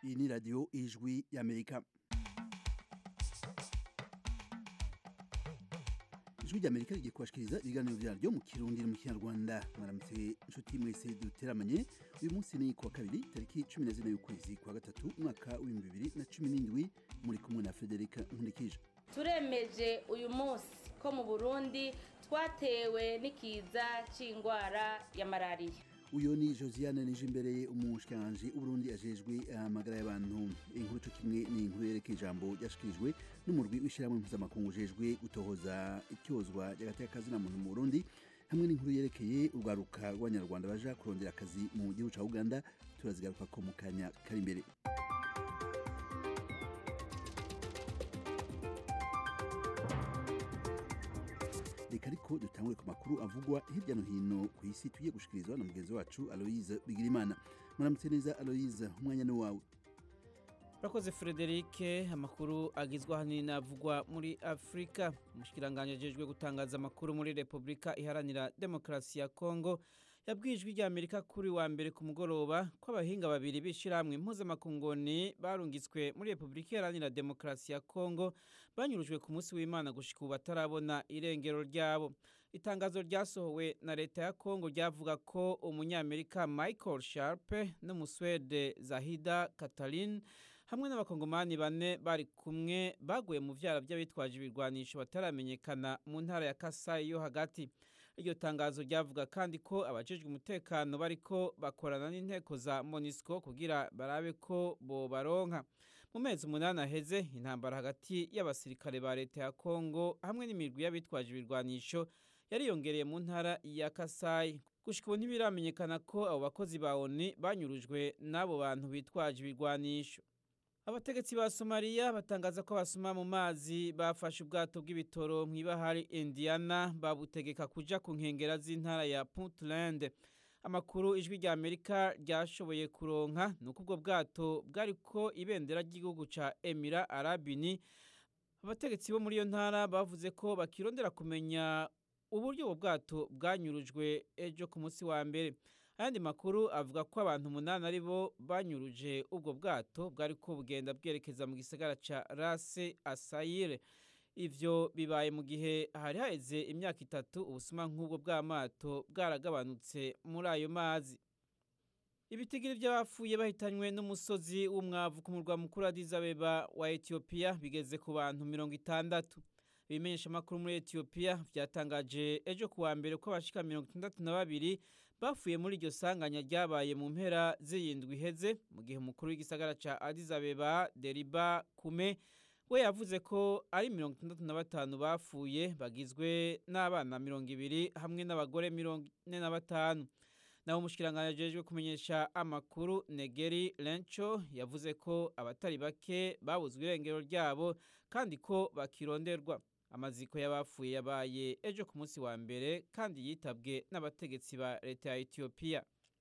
iyi ni radiyo ijwi y'amerika ijwi ry'amerika rigiye kubashikiriza ibiganiro vyaryo mu kirundi no mu kinyarwanda mwaramutse inshuti mwese duteramanye uyu munsi ni kuwa kabiri tariki cumi na zine y'ukwezi kwa gatatu umwaka w'ibihumbi bibiri na cumi n'indwi muri kumwe na frederica nkurikije turemeje uyu munsi ko mu burundi twatewe n'ikiza c'ingwara ya malariya uyu ni josiane nije imbere umushikiranganji w'uburundi ajejwe amagara y'abantu inkuru co kimwe ni inkuru yerekeye ijambo ryashikirijwe n'umurwi w'ishirahamwe mpuzamakungu ujejwe gutohoza ityozwa ry'agateka muntu mu burundi hamwe n'inkuru yerekeye urwaruka rw'abanyarwanda baja kurondera akazi mu gihugu ca uganda turazigaruka ko mu kanya kari imbere reka ariko dutangure ku makuru avugwa hirya no hino ku isi tugiye gushikirizwa na mugenzi wacu aloise bigirimana muramutse neza aloise umwanya ni wawe urakoze frederike amakuru agizwe ahanini n'avugwa muri afurika umushikiranganji ajejwe gutangaza amakuru muri repubulika iharanira demokarasi ya kongo yabwiye ijwi rya amerika kuri wa mbere ku mugoroba ko abahinga babiri b'ishyirahamwe mpuzamakungoni barungitswe muri repubulika iharanira demokarasi ya kongo banyurujwe ku munsi w'imana gushika ubu batarabona irengero ryabo itangazo ryasohowe na leta ya kongo ryavuga ko umunyamerika michael sharpe n'umuswede zahida katarine hamwe n'abakongomani bane bari kumwe baguye mu vyara by'abitwaje ibirwanisho bataramenyekana mu ntara ya kasayi yo hagati iryo tangazo ryavuga kandi ko abajejwe umutekano bariko bakorana n'inteko za monisco kugira barabe ko bobaronka mu mezi umunani aheze intambara hagati y'abasirikare ba leta ya kongo hamwe n'imirwi y'abitwaje ibirwanisho yariyongereye mu ntara ya kasayi gushika ubu ntibiramenyekana ko abo bakozi ba oni banyurujwe n'abo bantu bitwaje ibirwanisho abategetsi ba somaliya batangaza ko basoma mu mazi bafashe ubwato bw'ibitoro mw'ibahari indiana babutegeka kuja ku nkengera z'intara ya puntland amakuru ijwi rya amerika ryashoboye kuronka ni uko ubwo bwato bwariko ibendera ry'igihugu ca emira arabini abategetsi bo muri iyo ntara bavuze ko bakirondera kumenya uburyo ubwo bwato bwanyurujwe ejo ku munsi wa mbere ayandi makuru avuga ko abantu umunani ari bo banyuruje ubwo bwato bwari ko bugenda bwerekeza mu gisagara ca rase asayire ivyo bibaye mu gihe hari haheze imyaka itatu ubusuma nk'ubwo bw'amato bwaragabanutse muri ayo mazi ibitigiri by'abapfuye bahitanywe n'umusozi w'umwavu ku murwa mukuru Addis Abeba wa Ethiopia bigeze ku bantu mirongo itandatu ibimenyesha amakuru muri Ethiopia byatangaje ejo kuwa mbere ko abashika mirongo itandatu na babiri bafuye muri iryo sanganya ryabaye mu mpera z'iyindwi iheze mu gihe umukuru w'igisagara ca Addis Abeba Deriba Kume we yavuze ko ari mirongo itandatu na batanu bafuye bagizwe n'abana mirongo ibiri hamwe n'abagore mirongo ine na batanu naho umushikiranganji ajejwe kumenyesha amakuru Negeri Lencho yavuze ko abatari bake babuzwe irengero ryabo kandi ko bakironderwa amaziko y'abapfuye yabaye ejo ku munsi wa mbere kandi yitabwe n'abategetsi ba leta ya Ethiopia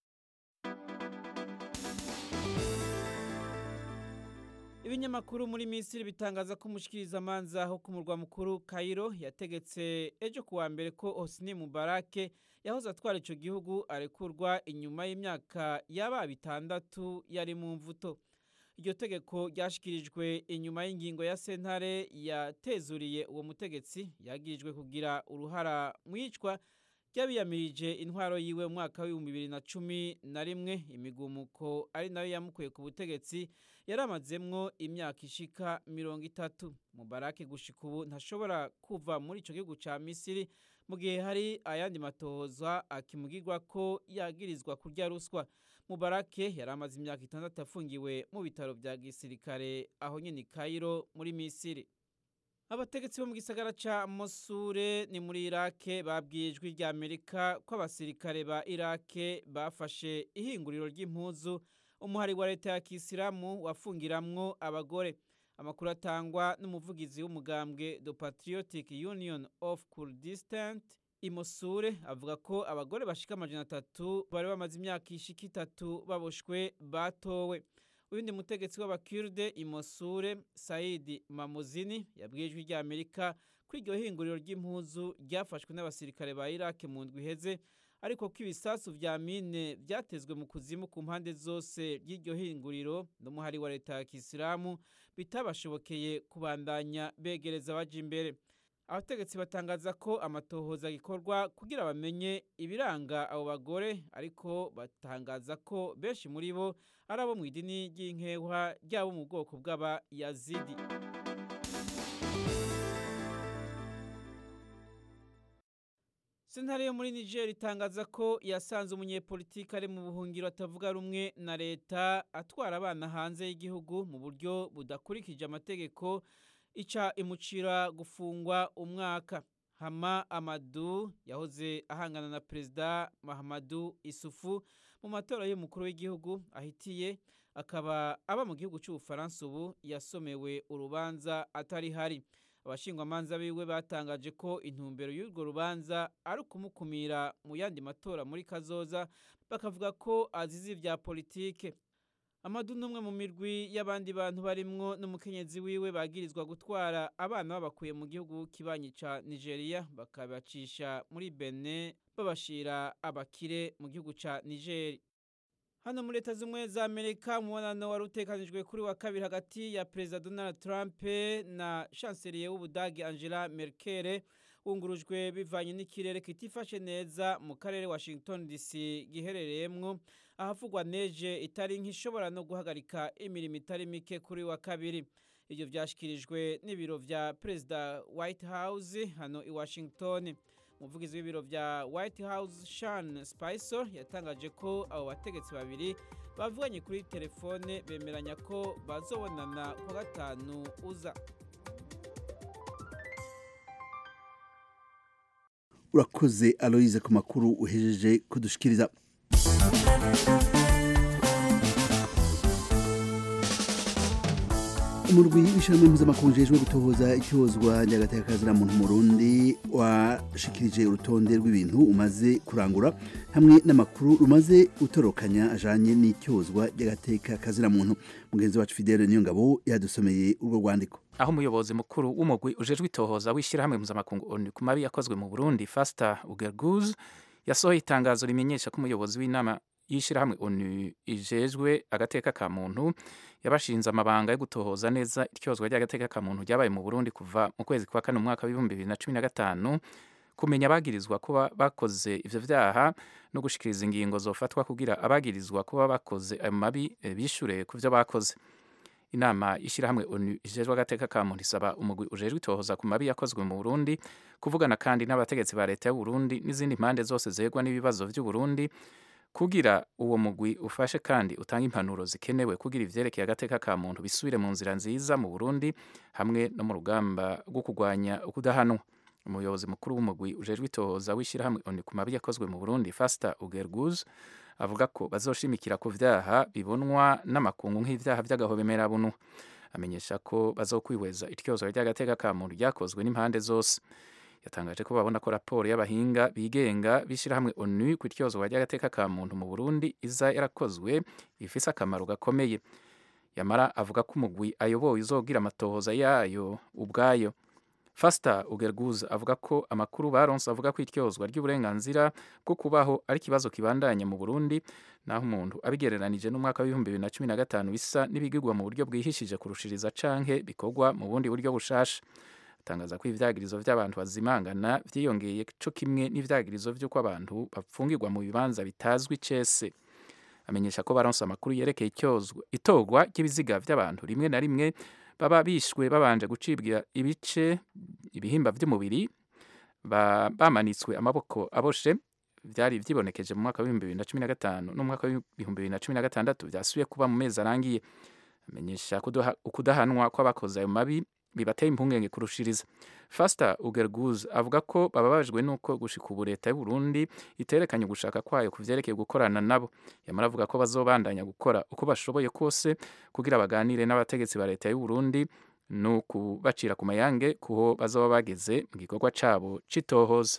ibinyamakuru muri misiri bitangaza ko umushikirizamanza aho ku murwa mukuru Cairo yategetse ejo kuwa mbere ko Hosni Mubarake yahoze atwara ico gihugu arekurwa inyuma y'imyaka yaba bitandatu yari mu mvuto iryo tegeko ryashikirijwe inyuma y'ingingo ya sentare yatezuriye uwo mutegetsi yagirijwe kugira uruhara mwicwa ryabiyamirije intwaro yiwe mu mwaka w'ibihumbi bibiri na cumi na rimwe imigumuko ari nayo yamukuye ku butegetsi yari amazemwo imyaka ishika mirongo itatu mubarake gushika ubu ntashobora kuva muri ico gihugu ca misiri mu gihe hari ayandi matohoza akimugirwa ko yagirizwa kurya ruswa mubarake yari amaze imyaka itandatu afungiwe mu bitaro vya gisirikare aho nyene i Cairo muri misiri abategetsi bo mu gisagara ca Mosure ni muri Irake babwiye ijwi rya Amerika ko abasirikare ba Irake bafashe ihinguriro ry'impuzu umuhari wa leta ya Kisilamu wafungiramwo abagore amakuru atangwa n'umuvugizi w'umugambwe The Patriotic Union of Kurdistan Imosure avuga ko abagore bashika amajana atatu bari bamaze imyaka ishika itatu baboshwe batowe uyundi mutegetsi w'abakirde imosure saidi mamuzini yabwiye ijwi rya amerika ko iryo hinguriro ry'impuzu ryafashwe n'abasirikare ba iraki mu ndwi iheze ariko ko ibisasu vya mine vyatezwe mu kuzimu ku mpande zose ry'iryo hinguriro n'umuhari wa leta ya kisilamu bitabashobokeye kubandanya begereza baja imbere abategetsi batangaza ko amatohoza gikorwa kugira bamenye ibiranga abo bagore ariko batangaza ko benshi muri bo ari abo mu idini ry'inkehwa ryabo mu bwoko bw'aba yazidi sentare yo muri niger itangaza ko yasanze umunyepolitiki ari mu buhungiro atavuga rumwe na leta atwara abana hanze y'igihugu mu buryo budakurikije amategeko ica imucira gufungwa umwaka hama amadu yahoze ahangana na perezida mahamadu isufu mu matora y'umukuru w'igihugu ahitiye akaba aba mu gihugu cy'ubufaransa ubu yasomewe urubanza atari hari abashingwamanza biwe batangaje ko intumbero y'urwo rubanza ari ukumukumira mu yandi matora muri kazoza bakavuga ko azize ibya politike amadu n'umwe mu mirwi y'abandi bantu barimwo n'umukenyezi wiwe bagirizwa gutwara abana babakuye mu gihugu kibanyi ca nigeria bakabacisha muri bene babashira abakire mu gihugu ca nigeri hano muri leta z'ubumwe za amerika umubonano wari utekanijwe kuri wa kabiri hagati ya perezida donald trump na chancelier w'ubudagi angela merkel wungurujwe bivanye n'ikirere kitifashe neza mu karere washington dc giherereyemwo ahavugwa neje itari nk'ishobora no guhagarika imirimo itari mike kuri wa kabiri ibyo byashyikirijwe n'ibiro vya perezida white house hano i washington umuvugizi w'ibiro vya white house shan spicer yatangaje ko abo bategetsi babiri bavuganye kuri telefone bemeranya ko bazobonana ku gatanu uza urakoze aloyize ku makuru uhejeje kudushikiriza umurwi w'ishyirahamwe mpuzamakungu ujejwe gutohoza icyozwa ry'agatekakazina muntu mu Burundi washikirije urutonde rw'ibintu umaze kurangura hamwe n'amakuru rumaze gutorokanya ajanye n'icyozwa ry'agatekakazina muntu mugenzi wacu Fidele Niyongabo yadusomeye urwo rwandiko aho umuyobozi mukuru w'umugwi ujejwe itohoza w'ishyirahamwe mpuzamakungu ONU ku mabi yakozwe mu Burundi Fasta Ugerguz yasohoye itangazo rimenyesha ko umuyobozi w'inama y'ishyirahamwe ONU ijejwe agateka ka muntu yabashinze amabanga yo gutohoza neza iryozwa ry'agateka ka muntu ryabaye mu Burundi kuva mu kwezi kwa kane umwaka w'ibihumbi bibiri na cumi na gatanu kumenya abagirizwa kuba bakoze ivyo vyaha no gushikiriza ingingo zofatwa kugira abagirizwa kuba bakoze ayo mabi bishure ku vyo bakoze inama y'ishyirahamwe onu ijejwe agateka ka muntu isaba umugwi ujejwe itohoza ku mabi yakozwe mu Burundi kuvugana kandi n'abategetsi ba leta y'u Burundi n'izindi mpande zose zegwa n'ibibazo vy'u Burundi kugira uwo mugwi ufashe kandi utanga impanuro zikenewe kugira ivyerekeye agateka ka muntu bisubire mu nzira nziza mu Burundi hamwe no mu rugamba rwo kurwanya ukudahanwa umuyobozi mukuru w'umugwi ujejwe itohoza w'ishyirahamwe onu ku mabi yakozwe mu Burundi Fasta Ugerguz avuga ko bazoshimikira ku vyaha bibonwa n'amakungu nk'ivyaha vy'agahobemerabunu amenyesha ko bazokwihweza ityozwa ry'agateka ka muntu ryakozwe n'impande zose yatangaje ko babona ko raporo y'abahinga bigenga b'ishyirahamwe onu ku ityozwa ry'agateka ka muntu mu Burundi iza yarakozwe ifise akamaro gakomeye yamara avuga ko umugwi ayoboye uzogira amatohoza yayo ubwayo Fasta Ugerguz avuga ko amakuru baronse avuga ko ityozwa ry'uburenganzira bwo kubaho ari ikibazo kibandanya mu Burundi naho umuntu abigereranije n'umwaka w'ibihumbi bibiri na cumi na gatanu bisa n'ibigirwa mu buryo bwihishije kurushiriza canke bikorwa mu bundi buryo bushasha atangaza ko ivyagirizo vy'abantu bazimangana vyiyongeye co kimwe n'ivyagirizo vy'uko abantu bapfungirwa mu bibanza bitazwi cese amenyesha ko baronse amakuru yerekeye itorwa ry'ibiziga vy'abantu rimwe na rimwe baba bishwe babanje gucibwa ibice ibihimba vy'umubiri bamanitswe amaboko aboshe vyari vyibonekeje mu mwaka w'ibihumbi bibiri na cumi na gatanu n'umwaka w'ibihumbi bibiri na cumi na gatandatu vyasubiye kuba mu mezi arangiye amenyesha ukudahanwa kw'abakoze ayo mabi bibateye impungenge kurushiriza Fasta Ugerguz avuga ko bababajwe nuko gushika ubu leta y'u Burundi iterekanye gushaka kwayo kuvyerekeye gukorana nabo yamara avuga ko bazobandanya gukora uko bashoboye kose kugira baganire n'abategetsi ba leta y'u Burundi no kubacira ku mayange kuho bazoba bageze mu gikorwa cabo citohoza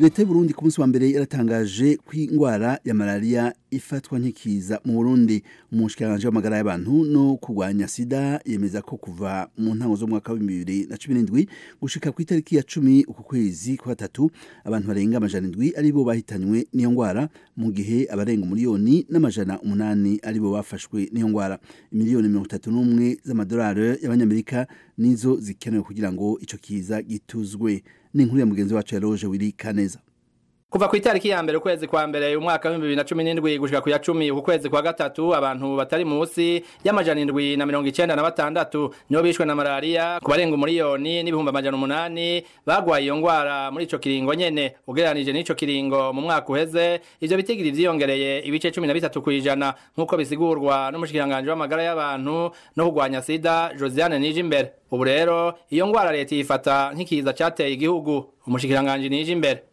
leta y'u Burundi ku munsi wa mbere yaratangaje ko indwara ya malaria ifatwa nk'ikiza mu Burundi umushikiranganje w'amagara y'abantu no kurwanya sida yemeza ko kuva mu ntango z'umwaka wa 2017 gushika ku itariki ya 10 uku kwezi kwa gatatu abantu barenga amajana indwi ari bo bahitanywe n'iyo ndwara mu gihe abarenga umuliyoni n'amajana umunani ari bo bafashwe n'iyo ndwara miliyoni mirongo itatu n'umwe z'amadolari y'abanyamerika nizo zikenewe kugira ngo ico kiza gituzwe ni inkuru ya mugenzi wacu ya Roje Willy Kaneza kuva ku itariki ya mbere ukwezi kwa mbere umwaka wa bibiri na cumi n'indwi gushika ku ya cumi uku kwezi kwa gatatu abantu batari munsi y'amajana indwi na mirongo icenda na batandatu nibo bishwe na malariya ku barenga umuriyoni n'ibihumbi amajana umunani bagwaye iyo ngwara muri ico kiringo nyene ugereranije n'ico kiringo mu mwaka uheze ivyo bitigiri vyiyongereye ibice cumi na bitatu kw'ijana nk'uko bisigurwa n'umushikiranganji w'amagara y'abantu no kurwanya sida josiane nije imbere ubu rero iyo ngwara leta yifata nk'ikiza cateye igihugu umushikiranganji nije imbere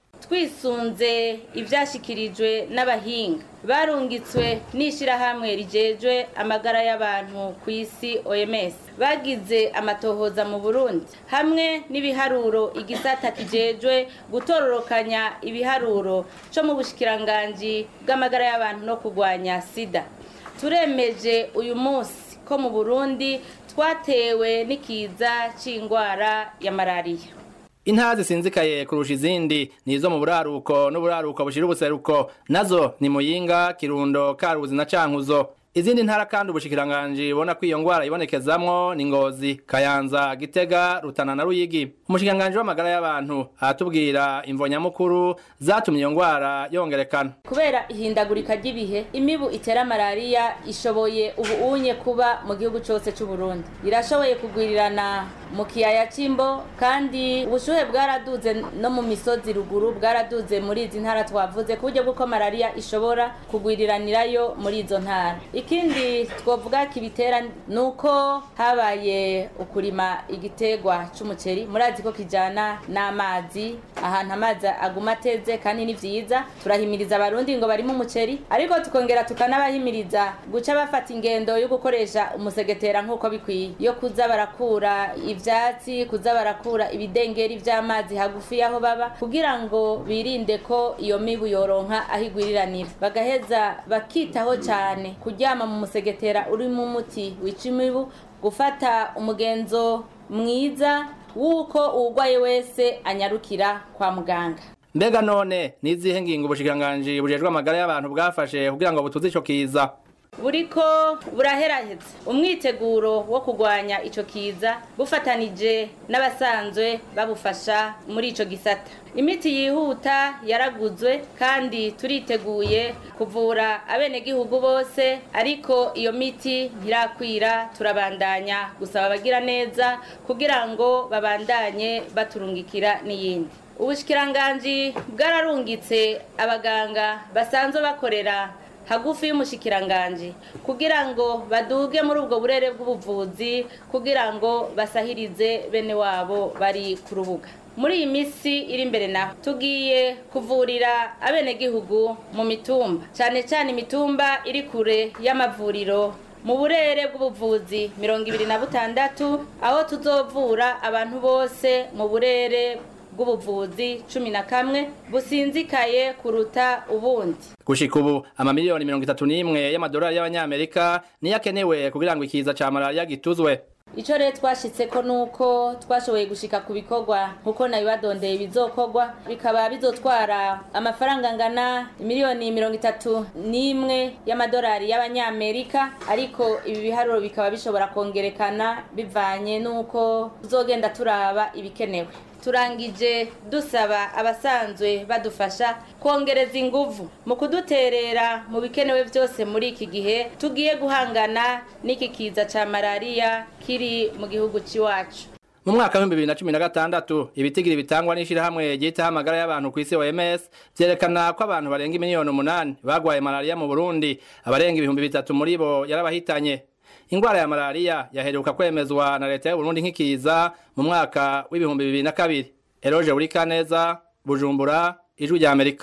twisunze ibyashyikirijwe n'abahinga barungitswe n'ishyirahamwe rigejwe amagara y'abantu ku isi oms bagize amatohoza mu burundi hamwe n'ibiharuro igisata kijejwe gutororokanya ibiharuro cyo mu bushikiranganji bw'amagara y'abantu no kurwanya sida turemeje uyu munsi ko mu burundi twatewe n'ikiza cy'indwara ya malariya intara zisinzikaye kurusha izindi ni izo mu buraruko n'uburaruko bushira ubuseruko nazo ni muyinga kirundo karuzi na cankuzo izindi ntara kandi ubushikiranganji bona ko iyo ngwara ibonekezamwo ni ngozi kayanza gitega rutana na ruyigi umushikiranganji w'amagara y'abantu aratubwira imvo nyamukuru zatumye iyo ngwara yongerekana kubera ihindagurika ry'ibihe imibu itera malariya ishoboye ubu unye kuba mu gihugu cyose cy'u Burundi irashoboye kugwirirana mu kiyaya cy'imbo kandi ubushuhe bwaraduze no mu misozi ruguru bwaraduze muri izi ntara twavuze ku buryo bw'uko malariya ishobora kugwiriranirayo muri izo ntara ikindi twavuga kibitera ni uko habaye ukurima igitegwa cy'umuceri murazi ko kijyana n'amazi ahantu amazi aguma ateze kandi ni byiza turahimiriza abarundi ngo barimo umuceri ariko tukongera tukanabahimiriza guca bafata ingendo yo gukoresha umusegetera nk'uko bikwiye yo kuza barakura ivyatsi kuza barakura ibidengeri vy'amazi hagufi y'aho baba kugira ngo birinde ko iyo mibu yoronka aho igwiriranira bagaheza bakitaho cyane kuryama mu musegetera urimo umuti wica imibu gufata umugenzo mwiza w'uko uwugwaye wese anyarukira kwa muganga mbega none nizihe ngingo ubushikiranganji bujejwe amagara y'abantu bwafashe kugira ngo butuze ico kiza buriko buraheraheza umwiteguro wo kurwanya ico kiza bufatanije n'abasanzwe babufasha muri ico gisata imiti yihuta yaraguzwe kandi turiteguye kuvura abenegihugu bose ariko iyo miti ntirakwira turabandanya gusaba abagira neza kugira ngo babandanye baturungikira n'iyindi ubushikiranganji bwararungitse abaganga basanzwe bakorera hagufi y'umushikiranganji kugira ngo baduge muri ubwo burere bw'ubuvuzi kugira ngo basahirize bene wabo bari ku rubuga muri iyi minsi iri imbere naho tugiye kuvurira abenegihugu mu mitumba cyane cyane imitumba iri kure y'amavuriro mu burere bw'ubuvuzi mirongo ibiri na butandatu aho tuzovura abantu bose mu burere bw'ubuvuzi cumi na kamwe businzikaye kuruta ubundi gushika ubu amamiliyoni mirongo itatu n'imwe y'amadolari y'abanyamerika niyo akenewe kugira ngo ikiza ca malariya gituzwe icyo rero twashyitse ko ni uko twashoboye gushika ku bikorwa nk'uko nabibadondeye bizokorwa bikaba bizotwara amafaranga angana miliyoni mirongo itatu n'imwe y'amadolari y'abanyamerika ariko ibi biharuro bikaba bishobora kongerekana bivanye n'uko tuzogenda turaba ibikenewe turangije dusaba abasanzwe badufasha kongereza inguvu mu kuduterera mu bikenewe byose muri iki gihe tugiye guhangana n'iki kiza cya malariya kiri mu gihugu cy'iwacu mu mwaka w'ibihumbi bibiri na cumi na gatandatu ibitigiri bitangwa n'ishyirahamwe ryitaho amagara y'abantu ku isi oms byerekana ko abantu barenga miliyoni umunani bagwaye malariya mu burundi abarenga ibihumbi bitatu muri bo yarabahitanye ingwara ya malariya yaheruka kwemezwa na leta y'uburundi nk'ikiza mu mwaka w'ibihumbi bibiri na kabiri eroje burikaneza bujumbura ijwi rya amerika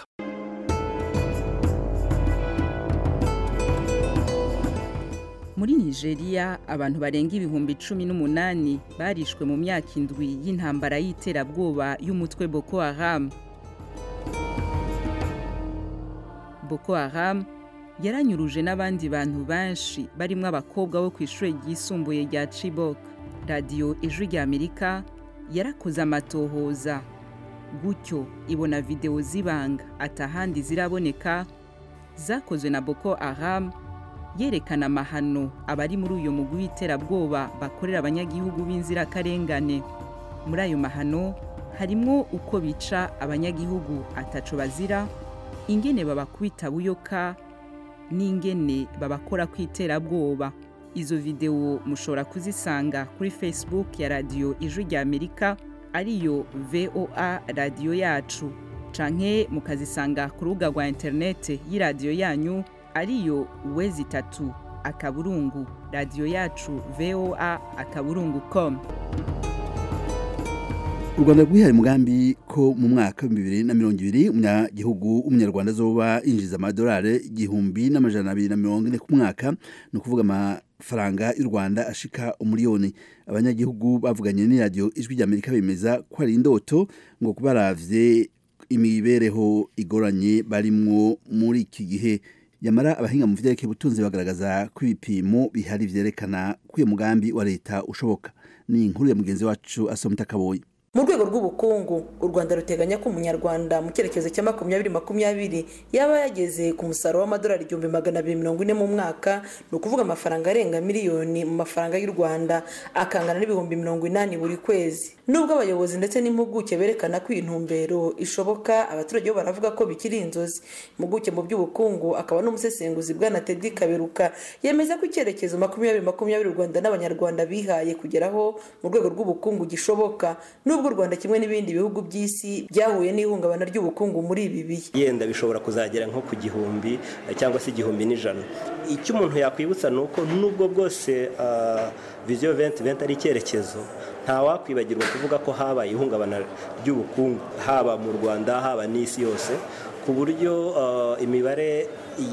muri nigeria abantu barenga ibihumbi cumi n'umunani barishwe mu myaka indwi y'intambara y'iterabwoba y'umutwe boko haram boko haram yaranyuruje n'abandi bantu benshi barimo abakobwa bo ku ishuri ryisumbuye rya chibok radiyo ijwi rya amerika yarakoze amatohoza gutyo ibona videwo z'ibanga atahandi ziraboneka zakozwe na boko haram yerekana amahano abari muri uyu mugwi w'iterabwoba bakorera abanyagihugu b'inzirakarengane muri ayo mahano harimwo uko bica abanyagihugu ataco bazira ingene babakubita buyoka n'ingene babakora ku iterabwoba izo videwo mushobora kuzisanga kuri facebook ya radiyo ijwi rya amerika ariyo voa radiyo yacu canke mukazisanga ku rubuga rwa interinete y'iradiyo yanyu ariyo wezi itatu akaburungu radiyo yacu voa akaburungu com u rwanda rwihaye umugambi ko mu mwaka w'ibihumbi bibiri na mirongo ibiri umunyagihugu w'umunyarwanda azoba yinjiza amadolari igihumbi n'amajana abiri na mirongo ine ku mwaka ni ukuvuga amafaranga y'u rwanda ashika umuriyoni abanyagihugu bavuganye n'iradiyo ijwi ry'amerika bemeza ko ari indoto ngo baravye imibereho igoranye barimwo muri iki gihe yamara abahinga mu vyerekeye ubutunzi bagaragaza ko ibipimo bihari vyerekana ko uyu mugambi wa leta ushoboka ni inkuru ya mugenzi wacu asomita kaboyi mu rwego rw'ubukungu u rwanda ruteganya ko umunyarwanda mu cyerekezo cya makumyabiri makumyabiri yaba yageze ku musaruro w'amadolari igihumbi magana abiri mirongo ine mu mwaka ni ukuvuga amafaranga arenga miliyoni mu mafaranga y'u rwanda akangana n'ibihumbi mirongo inani buri kwezi nubwo abayobozi ndetse n'impuguke berekana ko iyi ntumbero ishoboka abaturage bo baravuga ko bikiri inzozi impuguke mu by'ubukungu akaba n'umusesenguzi bwana tedi kaberuka yemeza ko icyerekezo makumyabiri makumyabiri u rwanda n'abanyarwanda bihaye kugeraho mu rwego rw'ubukungu gishoboka nubwo u rwanda kimwe n'ibindi bihugu by'isi byahuye n'ihungabana ry'ubukungu muri ibi bihe yenda bishobora kuzagera nko ku gihumbi cyangwa se igihumbi n'ijana icyo umuntu yakwibutsa ni uko nubwo bwose viziyo venti venti ari icyerekezo ntawakwibagirwa kuvuga ko habaye ihungabana ry'ubukungu haba mu rwanda haba n'isi yose ku buryo imibare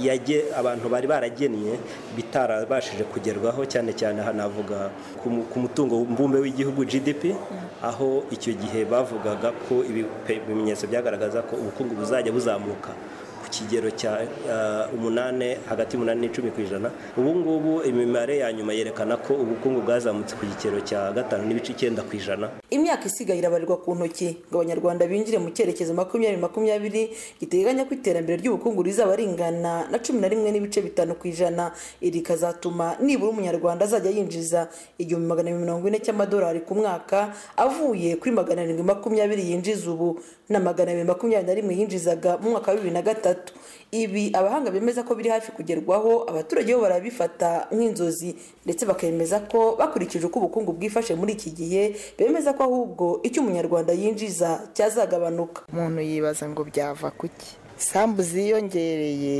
abantu bari baragennye bitarabashije kugerwaho cyane cyane hanavuga ku mutungo mbumbe w'igihugu gdp aho icyo gihe bavugaga ko ibimenyetso byagaragaza ko ubukungu buzajya buzamuka ku kigero cya umunani hagati y'umunani n'icumi ku ijana ubu ngubu imibare ya nyuma yerekana ko ubukungu bwazamutse ku kigero cya gatanu n'ibice icyenda ku ijana imyaka isigaye irabarirwa ku ntoki ngo abanyarwanda binjire mu cyerekezo makumyabiri makumyabiri giteganya ko iterambere ry'ubukungu rizaba ringana na cumi na rimwe n'ibice bitanu ku ijana iri rikazatuma nibura umunyarwanda azajya yinjiza igihumbi magana mirongo ine cy'amadolari ku mwaka avuye kuri magana arindwi makumyabiri yinjiza ubu na magana abiri makumyabiri na rimwe yinjizaga mu mwaka wa bibiri na gatatu ibi abahanga bemeza ko biri hafi kugerwaho abaturage bo barabifata nk'inzozi ndetse bakemeza ko bakurikije uko ubukungu bwifashe muri iki gihe bemeza ko ahubwo icyo umunyarwanda yinjiza cyazagabanuka umuntu yibaza ngo byava kuki isambu ziyongereye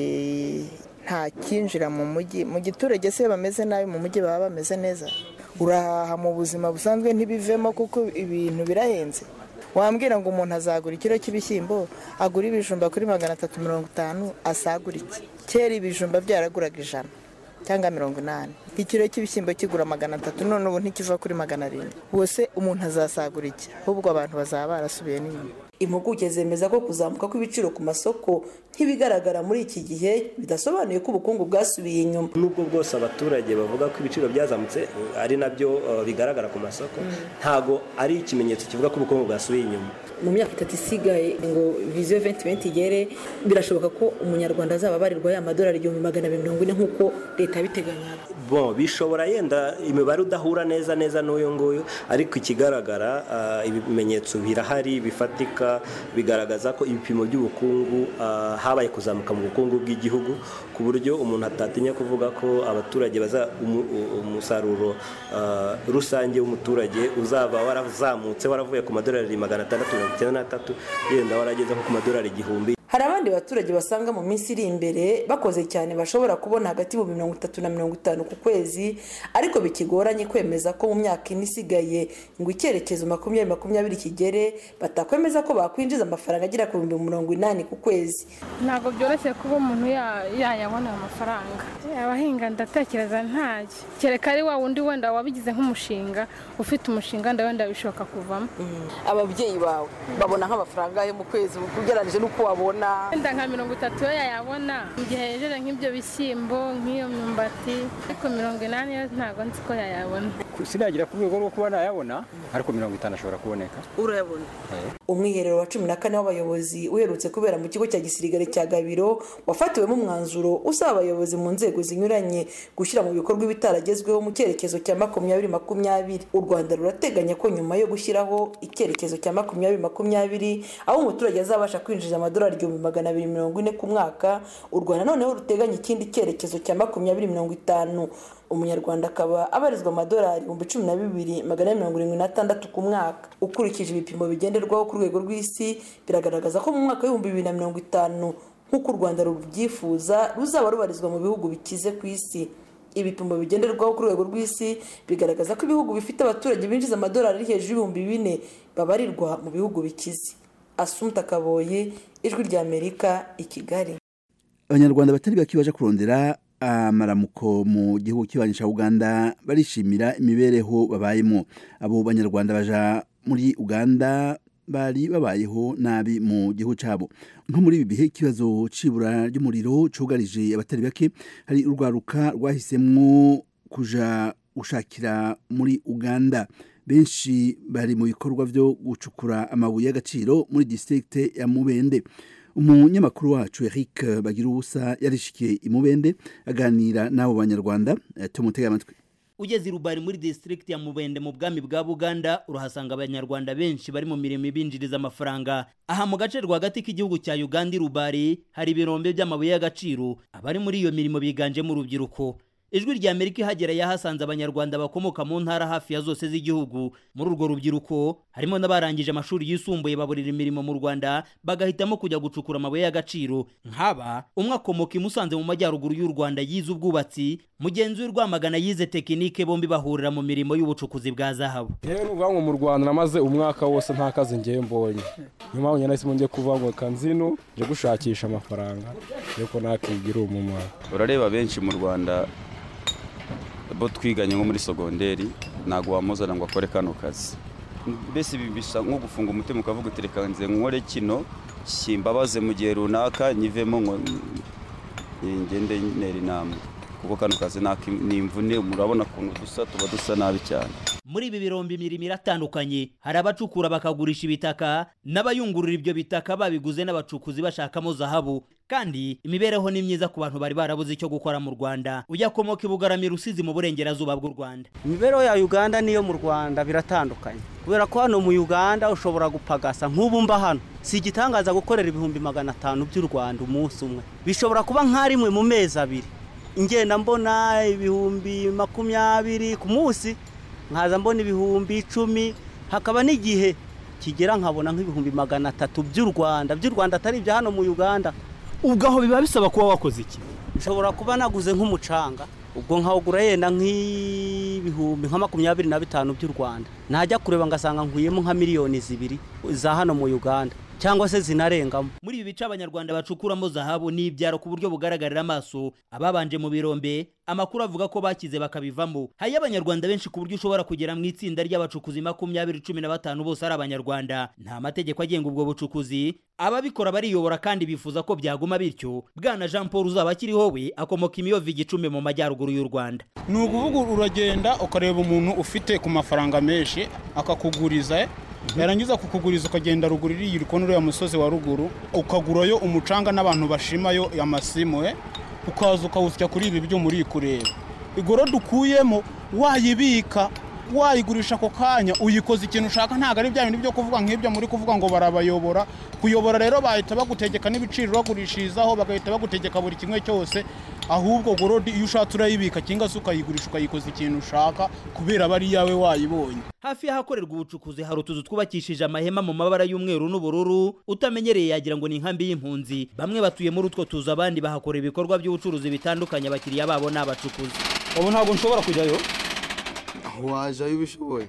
nta kinjira mu mujyi mu giturage se bameze nabi mu mujyi baba bameze neza urahaha mu buzima busanzwe ntibivemo kuko ibintu birahenze wambwira ngo umuntu azagura ikiro cy'ibishyimbo agura ibijumba kuri magana atatu mirongo itanu asagura iki kera ibijumba byaraguraga ijana cyangwa mirongo inani ikiro cy'ibishyimbo kigura magana atatu none ubu ntikiva kuri magana arindwi bose umuntu azasagura iki ahubwo abantu bazaba barasubiye n'inyuma impuguke zemeza ko kuzamuka kw'ibiciro ku masoko nk'ibigaragara muri iki gihe bidasobanuye ko ubukungu bwasubiye inyuma nubwo bwose abaturage bavuga ko ibiciro byazamutse ari nabyo bigaragara ku masoko ntago ari ikimenyetso kivuga ko ubukungu bwasubiye inyuma mu myaka itatu isigaye ngo viziyo venti venti igere birashoboka ko umunyarwanda azaba abarirwa ya madolari igihumbi magana abiri mirongo ine nk'uko leta yabiteganyaga bon bishobora yenda imibare udahura neza neza n'uyu nguyu ariko ikigaragara ibimenyetso birahari bifatika bigaragaza ko ibipimo by'ubukungu habaye kuzamuka mu bukungu bw'igihugu ku buryo umuntu atatinya kuvuga ko abaturage baza umusaruro rusange w'umuturage uzaba warazamutse waravuye ku madolari magana atandatu mirongo icyenda n'atatu yenda warageze nko ku madolari igihumbi hari abandi baturage basanga mu minsi iri imbere bakoze cyane bashobora kubona hagati y'ibihumbi mirongo itatu na mirongo itanu ku kwezi ariko bikigoranye kwemeza ko mu myaka ine isigaye ngo icyerekezo makumyabiri makumyabiri kigere batakwemeza ko bakwinjiza amafaranga agera ku bihumbi mirongo inani ku kwezi ntabwo byoroshye kuba umuntu yayabona amafaranga abahinga ndatekereza ntacyo kereka ari wa wundi wenda wabigize nk'umushinga ufite umushinga wenda wenda bishoboka kuvamo ababyeyi bawe babona nk'amafaranga yo mu kwezi ugereranyije n'uko wabona yayabona wenda nka mirongo itatu yo yayabona mu gihe yejeje nk'ibyo bishyimbo nk'iyo myumbati ariko mirongo inani yo ntabwo nzi ko yayabona sinagira ku rwego rwo kuba nayabona ariko mirongo itanu ashobora kuboneka urayabona umwiherero wa cumi na kane w'abayobozi uherutse kubera mu kigo cya gisirikare cya gabiro wafatiwemo umwanzuro usaba abayobozi mu nzego zinyuranye gushyira mu bikorwa ibitaragezweho mu cyerekezo cya makumyabiri makumyabiri u rwanda rurateganya ko nyuma yo gushyiraho icyerekezo cya makumyabiri makumyabiri aho umuturage azabasha kwinjiza amadolari igihumbi magana abiri mirongo ine ku mwaka u rwanda noneho ruteganya ikindi cyerekezo cya makumyabiri mirongo itanu umunyarwanda akaba abarizwa amadolari ibihumbi cumi na bibiri magana ane mirongo irindwi n'atandatu ku mwaka ukurikije ibipimo bigenderwaho ku rwego rw'isi biragaragaza ko mu mwaka w'ibihumbi bibiri na mirongo itanu nk'uko u rwanda rubyifuza ruzaba rubarizwa mu bihugu bikize ku isi ibipimo bigenderwaho ku rwego rw'isi bigaragaza ko ibihugu bifite abaturage binjiza amadolari ari hejuru y'ibihumbi bine babarirwa mu bihugu bikize asumta kaboye ijwi ry'amerika i kigali abanyarwanda batari bake baje kurondera amaramuko mu gihugu kibanyi cya uganda barishimira imibereho babayemo abo banyarwanda baja muri uganda bari babayeho nabi mu gihugu cyabo nko muri ibi bihe ikibazo cy'ibura ry'umuriro cyugarije abatari bake hari urwaruka rwahisemo kuja gushakira muri uganda benshi bari mu bikorwa byo gucukura amabuye y'agaciro muri district ya mubende umunyamakuru wacu eric bagira ubusa yarishikiye imubende aganira n'abo banyarwanda tumutega amatwi ugeze i rubari muri district ya mubende mu bwami bwa buganda urahasanga abanyarwanda benshi bari mu mirimo ibinjiriza amafaranga aha mu gace rwagati k'igihugu cya uganda i rubari hari ibirombe by'amabuye y'agaciro abari muri iyo mirimo biganjemo urubyiruko ijwi rya amerika ihagera yahasanze abanyarwanda bakomoka mu ntara hafi ya zose z'igihugu muri urwo rubyiruko harimo n'abarangije amashuri yisumbuye baburira imirimo mu rwanda bagahitamo kujya gucukura amabuye y'agaciro nk'aba umwe akomoka i musanze mu majyaruguru y'u rwanda yize ubwubatsi mugenzi we rwamagana yize tekinike bombi bahurira mu mirimo y'ubucukuzi bwa zahabu yewe n'ubwanwa mu rwanda namaze umwaka wose nta kazi ngiye mbonye niyo mpamvu nyine nahisemo ngiye kuvuga ngo kanzino nje gushakisha amafaranga yuko nakigira umumaro urareba benshi mu rwanda bo twiganye nko muri sogonderi ntabwo wamuzana ngo akore kano kazi mbese ibi bisa nko gufunga umutima ukavuga uti reka nze nkore kino simbabaze mu gihe runaka nyivemo ngo ngende ntera inama kuko kano kazi ni imvune murabona ukuntu dusa tuba dusa nabi cyane muri ibi birombe imirimo iratandukanye hari abacukura bakagurisha ibitaka n'abayungurura ibyo bitaka babiguze n'abacukuzi bashakamo zahabu kandi imibereho ni myiza ku bantu bari barabuze icyo gukora mu rwanda ujya komoka ibugarami rusizi mu burengerazuba bw'u rwanda imibereho ya uganda n'iyo mu rwanda biratandukanye kubera ko hano mu uganda ushobora gupagasa nk'ubu mba hano si igitangaza gukorera ibihumbi magana atanu by'u rwanda umunsi umwe bishobora kuba nka rimwe mu mezi abiri ingenda mbona ibihumbi makumyabiri ku munsi nkaza mbona ibihumbi icumi hakaba n'igihe kigera nkabona nk'ibihumbi magana atatu by'u rwanda by'u rwanda atari ibya hano mu uganda ubwo aho biba bisaba kuba wakoze iki nshobora kuba naguze nk'umucanga ubwo nkawugura yenda nk'ibihumbi nka makumyabiri na bitanu by'u rwanda najya kureba ngasanga nkuyemo nka miliyoni zibiri za hano mu uganda cyangwa se zinarengamo muri ibi bice abanyarwanda bacukuramo zahabu ni ibyaro ku buryo bugaragarira amaso ababanje mu birombe amakuru avuga ko bakize bakabivamo hari abanyarwanda benshi ku buryo ushobora kugera mu itsinda ry'abacukuzi makumyabiri cumi na batanu bose ari abanyarwanda nta mategeko agenga ubwo bucukuzi ababikora bariyobora kandi bifuza ko byaguma bityo bwana jean paul uzaba akiriho we akomoka imiyovu igicumbi mu majyaruguru y'u rwanda ni ukuvuga uragenda ukareba umuntu ufite ku mafaranga menshi akakuguriza yarangiza kukuguriza ukagenda ruguru iriya uri kubona uriya musozi wa ruguru ukagurayo umucanga n'abantu bashimayo amasimu ukaza ukawusya kuri ibi byuma uri kureba igoro dukuyemo wayibika wayigurisha ako kanya uyikoza ikintu ushaka ntabwo ari bya bintu byo kuvuga nk'ibyo muri kuvuga ngo barabayobora kuyobora rero bahita bagutegeka n'ibiciro bagurishirizaho bagahita bagutegeka buri kimwe cyose ahubwo gorodi iyo ushatse urayibika cyangwa se ukayigurisha ukayikoza ikintu ushaka kubera aba ari iyawe wayibonye hafi y'ahakorerwa ubucukuzi hari utuzu twubakishije amahema mu mabara y'umweru n'ubururu utamenyereye yagira ngo ni inkambi y'impunzi bamwe batuye muri utwo tuzu abandi bahakora ibikorwa by'ubucuruzi bitandukanye abakiriya babo ni abacukuzi ubu ntabwo nshobora kujyayo wajayo ubishoboye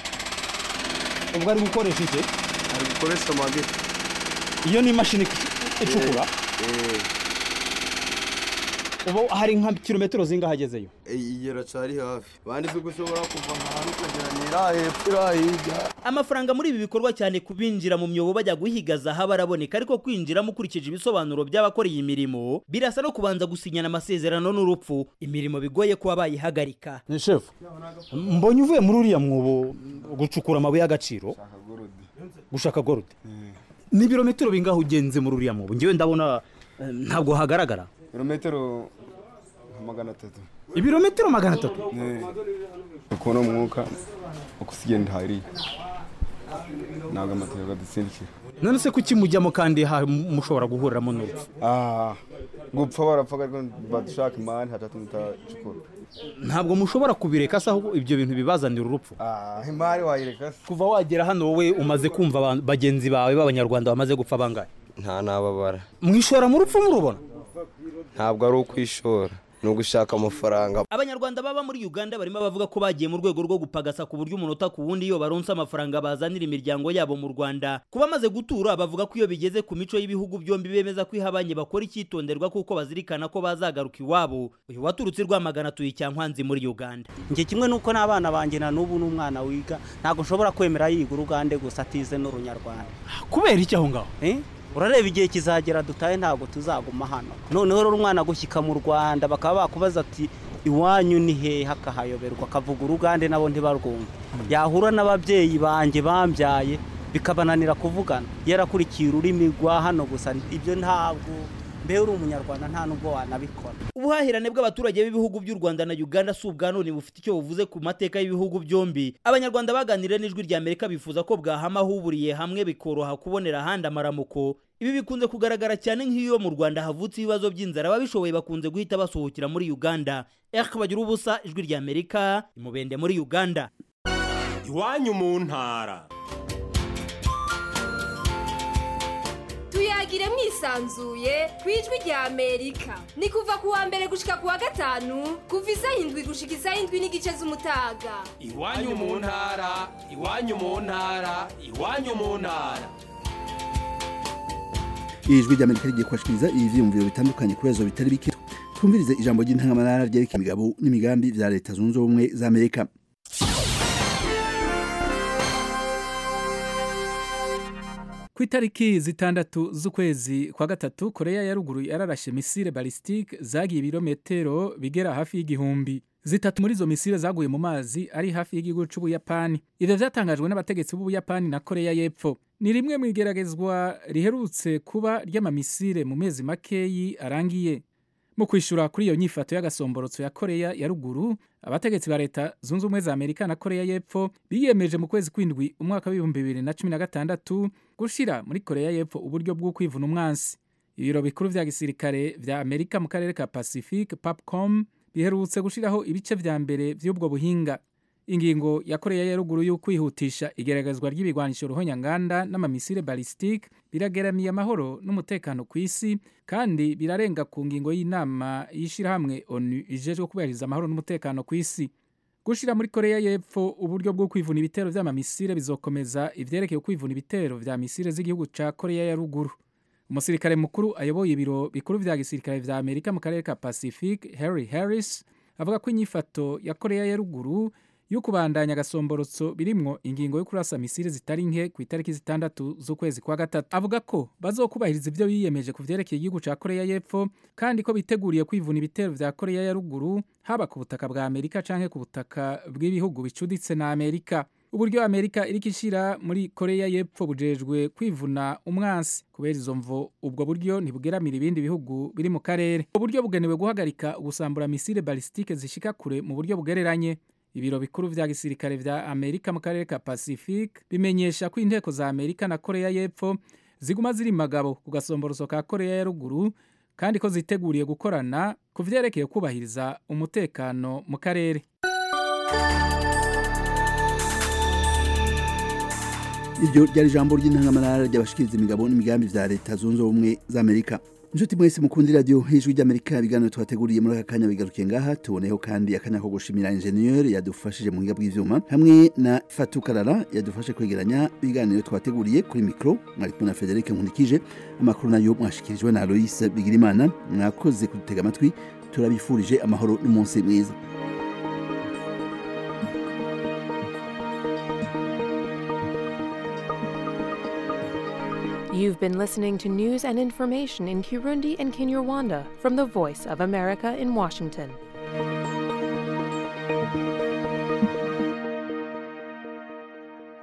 ubwo ari gukoresha iki ari gukoresha amageti iyo ni imashini icukura ubu hari nka kilometero zingahe agezeyo igera cari hafi bandi si ushobora kuva ahantu ukagera nira hepfo ira hirya amafaranga muri ibi bikorwa cyane kubinjira mu myobo bajya guhiga zahabu araboneka ariko kwinjiramo ukurikije ibisobanuro by'abakora iyi mirimo birasa no kubanza gusinyana amasezerano n'urupfu imirimo bigoye kuba bayihagarika ni shefu mbonye uvuye muri uriya mwobo gucukura amabuye y'agaciro gushaka gorudi ni ibirometero bingahe ugenze muri uriya mwobo ngewe ndabona eh, ntabwo hagaragara ibirometero nka magana atatu ibirometero magana atatu ukubona umwuka uko usigenda hariya ntabwo amategeko adusindikira none se kuki mujyamo kandi ha- mushobora guhuriramo n'urupfu Ah, gupfa barapfa ariko badushaka imari hatatu mutacukura ntabwo mushobora kubireka se ahubwo ibyo bintu bibazanira urupfu Ah, imari wayireka se kuva wagera hano wowe umaze kumva abantu- bagenzi bawe b'abanyarwanda bamaze gupfa bangahe nta nababara mwishora mu rupfu murubona ntabwo ari ukwishora ni ugushaka amafaranga abanyarwanda baba muri uganda barimo bavuga ko bagiye mu rwego rwo gupagasa ku buryo umunota ku wundi iyo baronse amafaranga bazanira imiryango yabo mu rwanda ku bamaze gutura bavuga ko iyo bigeze ku mico y'ibihugu byombi bemeza ko ihabanye bakora icyitonderwa kuko bazirikana ko bazagaruka iwabo uyu waturutse i rwamagana atuye icyankwanzi muri uganda njye kimwe nuko n'abana banjye na n'ubu n'umwana wiga ntabwo nshobora kwemera yiga urugande gusa atize n'urunyarwanda kubera iki aho ngaho urareba igihe kizagera dutahe ntabwo tuzaguma hano noneho rero umwana gushyika mu rwanda bakaba bakubaza ati iwanyu ni hehe akahayoberwa akavuga urugande nabo ntibarwumve yahura n'ababyeyi banjye bambyaye bikabananira kuvugana yarakurikiye ururimi rwa hano gusa ibyo ntabwo mbe uri umunyarwanda nta nubwo wanabikora ubuhahirane bw'abaturage b'ibihugu by'u rwanda na uganda si ubwa none bufite icyo buvuze ku mateka y'ibihugu byombi abanyarwanda baganiriye n'ijwi rya amerika bifuza ko bwahama ahuburiye hamwe bikoroha kubonera ahandi amaramuko ibi bikunze kugaragara cyane nk'iyo mu rwanda havutse ibibazo by'inzara ababishoboye bakunze guhita basohokera muri uganda erike bagira ubusa ijwi rya amerika imubende muri uganda iwanyu mu ntara tuyagire mwisanzuye ku ijwi rya amerika ni kuva ku wa mbere gushika ku wa gatanu kuva isaha indwi gushika isaha indwi n'igice z'umutaga iwanyu mu ntara iwanyu mu ntara iwanyu mu ntara ijwi ry'amerika rigiye kubashikiriza ivyiyumviro bitandukanye ku bibazo bitari bike twumvirize ijambo ry'intangamarara ryerekeye imigabo n'imigambi vya leta zunze ubumwe za amerika ku itariki zitandatu z'ukwezi kwa gatatu koreya ya ruguru yararashe misile balisitike zagiye ibirometero bigera hafi y'igihumbi zitatu muri izo misile zaguye mu mazi ari hafi y'igihugu c'ubuyapani ivyo vyatangajwe n'abategetsi b'ubuyapani na koreya y'epfo ni rimwe mu igeragezwa riherutse kuba ry'amamisile mu mezi makeyi arangiye mu kwishura kuri iyo nyifato y'agasomborotso ya koreya ya ruguru abategetsi ba leta zunze ubumwe za amerika na koreya y'epfo biyemeje mu kwezi kw'indwi umwaka w'ibihumbi bibiri na cumi na gatandatu gushira muri koreya y'epfo uburyo bwo kwivuna umwansi ibiro bikuru vya gisirikare vya amerika mu karere ka pacifique papcom biherutse gushiraho ibice vya mbere vy'ubwo buhinga ingingo ya koreya ya ruguru yo kwihutisha igeragezwa ry'ibigwanisho ruhonyanganda n'amamisile balisitike birageramiye amahoro n'umutekano ku isi kandi birarenga ku ngingo y'inama y'ishirahamwe onu ijejwe kubahiriza amahoro n'umutekano ku isi gushira muri koreya y'epfo uburyo bwo kwivuna ibitero vy'amamisile bizokomeza ivyerekeye kwivuna ibitero vya misile z'igihugu ca koreya ya ruguru umusirikare mukuru ayoboye ibiro bikuru vya gisirikare vya amerika mu karere ka pacifique harry harris avuga ko inyifato ya koreya ya ruguru yo kubandanya agasomborotso birimwo ingingo yo kurasa misile zitari nke ku itariki zitandatu z'ukwezi kwa gatatu avuga ko bazokubahiriza ivyo biyemeje ku vyerekeye igihugu ca koreya y'epfo kandi ko biteguriye kwivuna ibitero vya koreya ya ruguru haba ku butaka bwa amerika canke ku butaka bw'ibihugu bicuditse na amerika uburyo amerika iriko ishira muri koreya y'epfo bujejwe kwivuna umwansi kubera izo mvo ubwo buryo ntibugeramira ibindi bihugu biri mu karere uburyo bugenewe guhagarika gusambura misile balisitike zishika kure mu buryo bugereranye ibiro bikuru vya gisirikare vya amerika mu karere ka pacifique bimenyesha ko inteko za amerika na koreya y'epfo ziguma ziri magabo ku gasomboroso ka koreya ya ruguru kandi ko ziteguriye gukorana ku vyerekeye kubahiriza umutekano mu karere iryo ryari ijambo ry'intangamarara ry'abashikiriza imigabo n'imigambi vya leta zunze ubumwe za amerika inshuti mwese mukundi radiyo ijwi ry'amerika ibiganiro twateguriye muri aka kanya bigarukiye ngaha tuboneyeho kandi akanya ko gushimira injeniyeri yadufashije mu buhinga bw'ivyuma hamwe na fatukarara yadufashe kwegeranya ibiganiro twateguriye kuri mikoro mwari kumwe na federike nkurikije amakuru nayo mwashikirijwe na aloise bigirimana mwakoze kudutega amatwi turabifurije amahoro n'umunsi mwiza You've been listening to news and information in Kirundi and Kinyarwanda from the Voice of America in Washington.